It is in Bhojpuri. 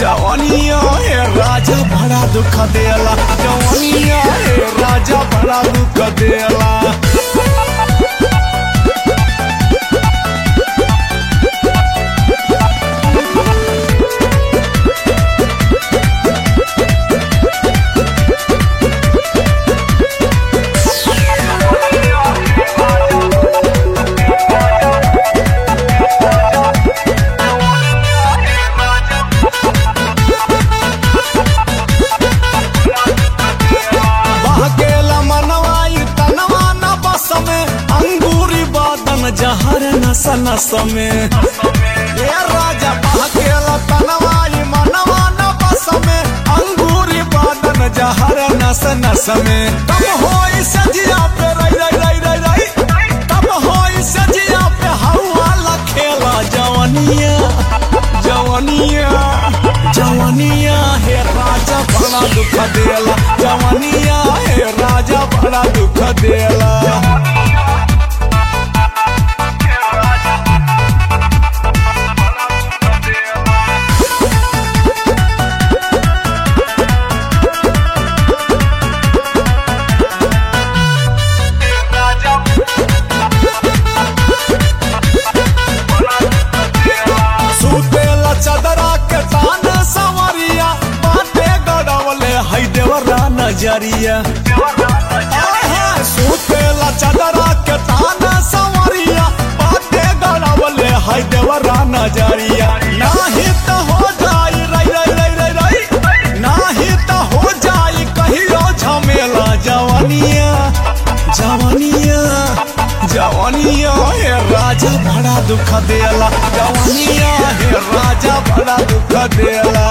जवानिया हे राजा बड़ा दुख देला जवानिया हे राजा बड़ा दुख देला बहकेला मनवाई तनवा न बस में अंगूरी बादन जहर नस नस में ये राजा बहकेला तनवाई मनवा न बस में अंगूरी बादन जहर नस नस में तब होई सजिया पे रई रई रई रई रई तब होई सजिया पे हवा लखेला जवनिया जवनिया जवनिया हे राजा बड़ा दुख देला जवनिया हे राजा बड़ा दुख देला सुतेला चदरा के तान सवरिया बाटे गड़वले है देवरा नजरिया आहा, सुतेला चदरा के तान सवरिया बाटे गड़वले है देवरा नजरिया नाही तो हो जाई रई रई रई रई रई नाही तो हो जाई कहियो झमेला जवानिया जवानिया जवानिया हे राजा बड़ा दुख देला जवानिया हे राजा बड़ा दुख देला